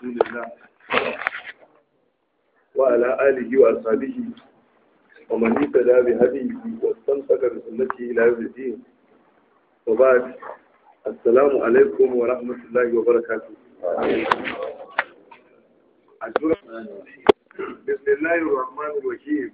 رسول الله وعلى آله وأصحابه ومن اهتدى بهديه واستمسك بسنته إلى يوم الدين وبعد السلام عليكم ورحمة الله وبركاته بسم الله الرحمن الرحيم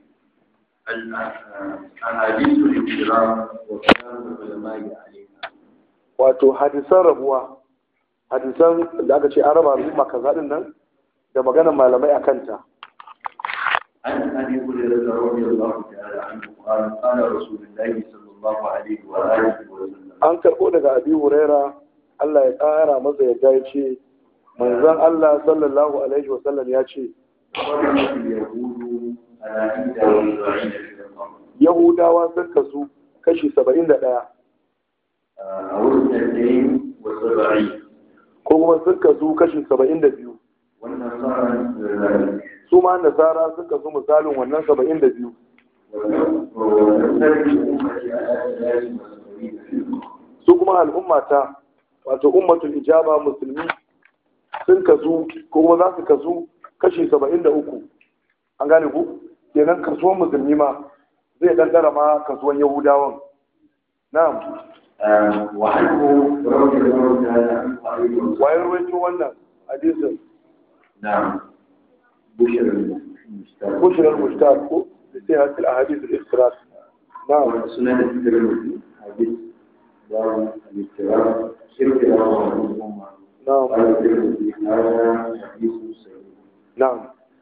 أحاديث الانفراد وكلام العلماء عليها wato hadisan rabuwa hadisan da aka ce an raba al'umma kaza din nan da maganar malamai a kanta عن أبي هريرة رضي الله تعالى عنه قال قال رسول الله صلى الله عليه وآله وسلم an karɓo daga abi huraira Allah ya ƙara masa yadda ya ce manzon Allah sallallahu alaihi wa sallam ya ce قدمت اليهود على إحدى وسبعين فرقة yahudawa sun kasu kashi saba'in da ɗaya أو اثنتين وسبعين ko kuma sun kasu kashi saba'in da biyu والنصارى كذلك su ma nasara sun kasu misalin wannan saba'in da biyu ونفترق أمتي على ثلاث وسبعين فرقة su kuma al'ummata wato ummatul ijaba musulmi sun kasu ko kuma za su kasu kashi saba'in da uku an gane ku kenan kasuwan musulmi ma zai ɗanɗara ma kasuwan yahudawan na'am آه، وعنه رضي الله تعالى عنه أيضا wayar rawaito wannan hadisin نعم بشر المستقبل bushrar mushtaq ko sai hasil ahadith al-ikhtiras na'am سنن الترمذي حديث باب الاضطراب اضطراب الأمة na'am قال الترمذي هذا حديث صحيح na'am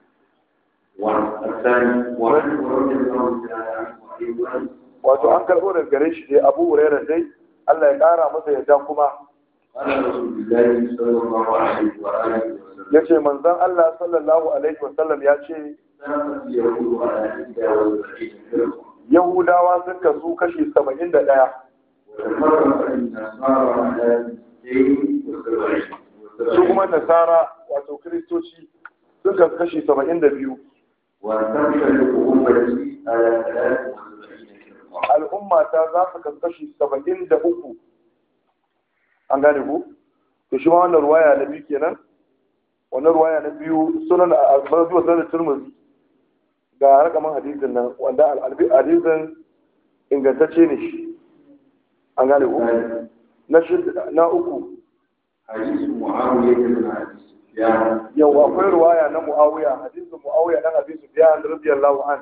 والثاني وعنه رضي الله تعالى عنه أيضا wato an karɓo daga gare shi dai abu hurairah dai Allah ya ƙara masa yadda kuma قال رسول الله صلى الله عليه وآله وسلم ya ce manzon Allah sallallahu alaihi wa sallam ya ce كانت اليهود على إحدى وسبعين فرقة yahudawa sun kasu kashi saba'in da ɗaya وتفرق النصارى على اثنتين وسبعين su kuma nasara wato kiristoci sun kasu kashi saba'in da biyu وتنشرق أمتي على ثلاث وسبعين فرقة al'umma ta za su kasu kashi saba'in da uku an gane ku to shi ma wannan ruwaya na biyu kenan wannan ruwaya na biyu sunan a zuwa sunan turmuzi ga rakaman hadisin nan wanda al- hadisin ingantacce ne shi an gane ku na shid- na uku حديث معاوية بن أبي سفيان yau akwai ruwaya na muawiya hadisin muawiya dan abi sufyan radiyallahu an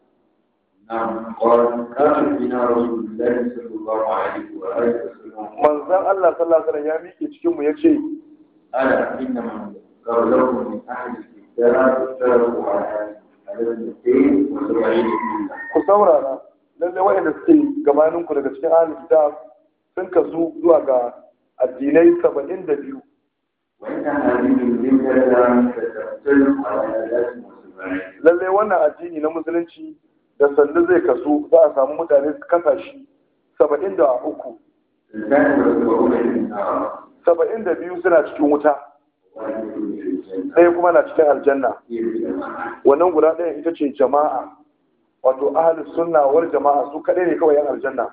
نعم قال كان بنا رسول الله صلى الله عليه وآله وسلم manzon Allah sallallahu alaihi wasallam ya miƙe cikin mu yace ألا إن من قبلكم من أهل الكتاب افترقوا على على اثنتين وسبعين ملة ku saurara lalle waɗanda suke gabaninku daga cikin ahlul kitab sun kasu zuwa ga addinai saba'in da biyu وإن هذه الملة ستختلف على ثلاث وسبعين lalle wannan addini na musulunci da sannu zai kasu za a samu mutane su kasa shi saba'in da uku الثاني وسبعون في النار saba'in da biyu suna cikin wuta واحد في الجنة ɗaya kuma na cikin aljanna هي الجماعة wannan guda ɗaya ita ce jama'a wato ahlus sunna wal jama'a su kaɗai ne kawai yan aljanna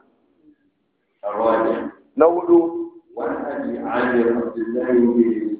الرابع na hudu وعن أبي عامر عبد الله بن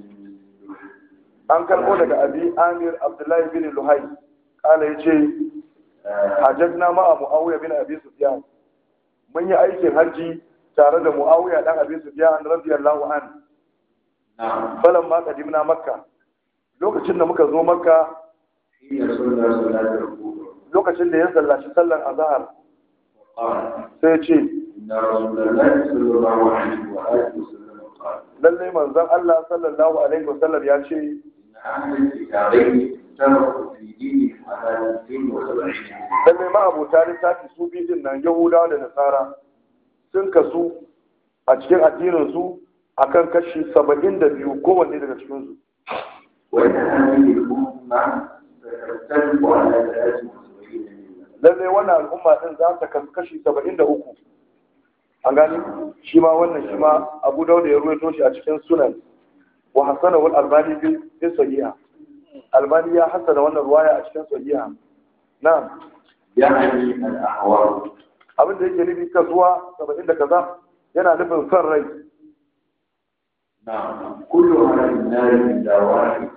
an karɓo daga abi amir abdullahi bin luhai kala ya ce hajjajna ma'a mu'awiya bin abi sufyan mun yi aikin hajji tare da mu'awiya dan abi sufyan radiyallahu an نعم falan ma qadimna makka lokacin da muka zo makka حين صلى صلاة الظهر lokacin da ya sallaci sallar azhar قال sai ya ce إن رسول الله صلى الله عليه وآله وسلم قال lalle manzon Allah sallallahu alaihi wasallam ya ce إن أهل الكتابين افترقوا في دينهم على 72 lalle ma abota littafi su biyu din nan yahudawa da nasara sun kasu a cikin addinin su akan kashi saba'in da biyu kowanne daga cikin su وإن هذه الأمة ستختلف على 73 ملة lallai wannan al'umma din za ta kasu kashi saba'in da uku an gani shi ma wannan shi ma abu dauda ya ruwaito shi a cikin sunan wa hasana wal albani bi bi sahiha albani ya hasana wannan ruwaya a cikin sahiha na'am يعني الأحوال abin da yake nufi kasuwa saba'in da kaza yana nufin son rai نعم كلها في النار إلا واحد